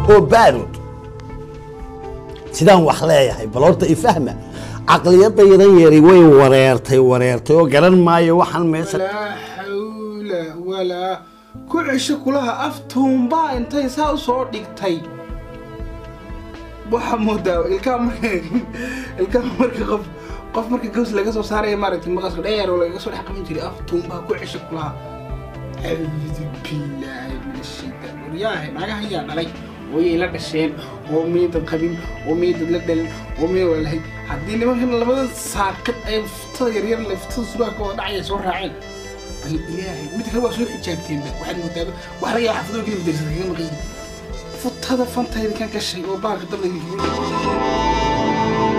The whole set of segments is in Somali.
oo baarud sidaan wax leeyahay bal horta ifahma caqliyadaydan yari way wareertay wareertay oo garan maayo waxaan meesha walaa xawla walaa ku cesho kulaha aftuunbaa intay saa u soo dhigtay waxaa moodaa ilkaa marka ilkaa marka qof qof marka gaws laga soo saaraya maaragtay maqaska dheer oo lagaga soo dhex qaban jiray aftuunbaa ku cesho kulaha acuudu billaahi min ashaytaan waryaahe naagaha ayaa dhalay ooyay la dhasheen oo miydad qabin oo miydad la dhalin oo miyd waa lahayd haddii nimankan labada saaqid ay ftada yaryar le ftada suraalka wada dhacaya soo raaceen bal ilaahay mid kale waa soo xijaabteenba waxaad moodaaba wax laga yaaba xafadoo keli madarsa kaga maqan yihin futada fantayda kan gashay oo baalka dabda kaga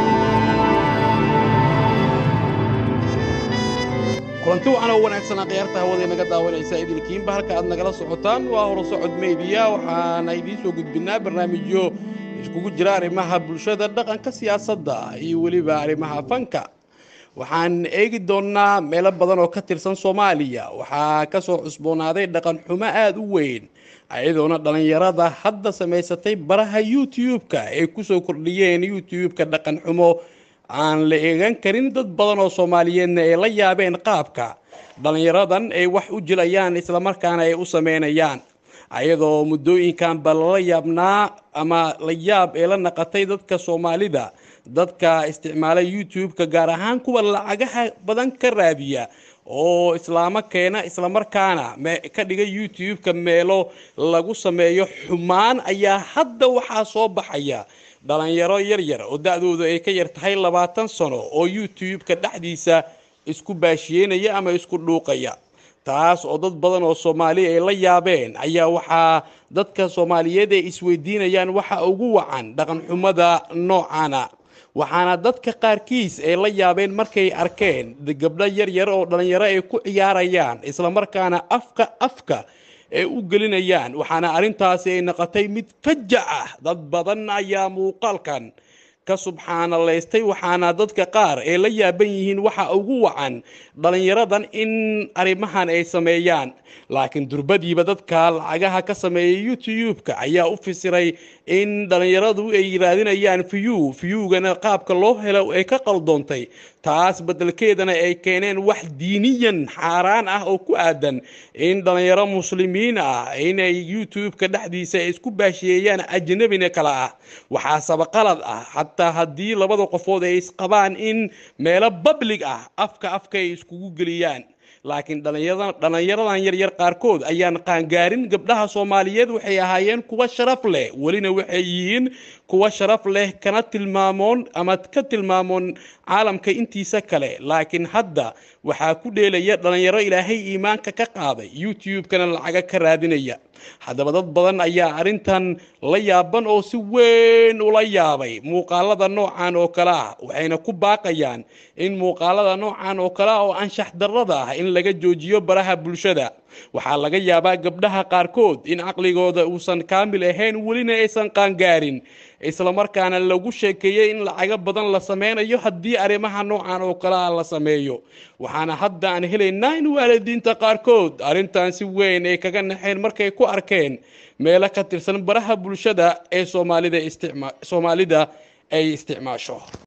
kulanti wacan oo wanaagsanaa khiyaarta hawada inaga daawanaysa idilkiinba halka aad nagala socotaan waa horo socod meediya waxaana idiin soo gudbinaa barnaamijyo iskugu jira arrimaha bulshada dhaqanka siyaasadda iyo weliba arrimaha fanka waxaan eegi doonnaa meelo badan oo ka tirsan soomaaliya waxaa ka soo cusboonaaday dhaqan xumo aada u weyn ayadoona dhallinyarada hadda samaysatay baraha youtube-ka ay kusoo kordhiyeen youtube-ka dhaqan xumo aan la eegan karin dad badan oo soomaaliyeedna ay la yaabeen qaabka dhallinyaradan ay wax u jilayaan islamarkaana ay u sameynayaan ayadoo muddooyinkanba lala yaabnaa ama la yaab ee la naqatay dadka soomaalida dadka isticmaala youtube-ka gaar ahaan kuwa lacagaha badan ka raadiya oo islaamo keena islamarkaana ka dhiga youtube-ka meelo lagu sameeyo xumaan ayaa hadda waxaa soo baxaya dhalinyaro yaryar oo da-doodu ay ka yar tahay labaatan sano oo youtube-ka dhexdiisa isku baashiyeynaya ama isku dhuuqaya taas oo dad badan oo soomaali ay la yaabeen ayaa waxaa dadka soomaaliyeed ay isweydiinayaan waxa ugu wacan dhaqan xumada noocana waxaana dadka qaarkiis ay la yaabeen markay arkeen gabdho yaryar oo dhalinyaro ay ku ciyaarayaan islamarkaana afka afka ay u gelinayaan waxaana arrintaasi ay noqotay mid fajac ah dad badan ayaa muuqaalkan ka subxaanalaystay waxaana dadka qaar ay la yaaban yihiin waxa ugu wacan dhalinyaradan in arrimahan ay sameeyaan laakiin durbadiiba dadka lacagaha ka sameeyay youtube-ka ayaa u fisiray in dhalinyaradu ay raadinayaan view viewgana qaabka loo helo ay ka qaldoontay taas bedelkeedana ay keeneen wax diiniyan xaaraan ah oo ku aadan in dhalinyaro muslimiin ah inay youtube-ka dhexdiisa ay isku baashiyeeyaan ajnabina kale ah waxaa sabaqalad ah xataa haddii labada qofood ay isqabaan in meelo bablig ah afka afka ay iskugu geliyaan laakiin dhalinyaradan yaryar qaarkood ayaan qaangaarin gabdhaha soomaaliyeed waxay ahaayeen kuwa sharaf leh welina waxay yihiin kuwa sharaf leh kana tilmaamoon ama ka tilmaamoon caalamka intiisa kale laakiin hadda waxaa ku dheelaya dhalinyaro ilaahay iimaanka ka qaaday youtube-kana lacaga ka raadinaya haddaba dad badan ayaa arrintan la yaaban oo si weyn ula yaabay muuqaalada noocan oo kale ah waxayna ku baaqayaan in muuqaalada noocan oo kale ah oo anshax darrada ah in laga joojiyo baraha bulshada waxaa laga yaabaa gabdhaha qaarkood in caqligooda uusan kaamil ahayn welina aysan qaangaarin islamarkaana lagu sheekeeyey in lacago badan la sameynayo haddii arrimaha noocan oo kale ah la sameeyo waxaana hadda aan helaynaa in waalidiinta qaarkood arrintan si weyn ay kaga naxeen markay ku arkeen meelo ka tirsan baraha bulshada ee soomaalida isticma soomaalida ay isticmaasho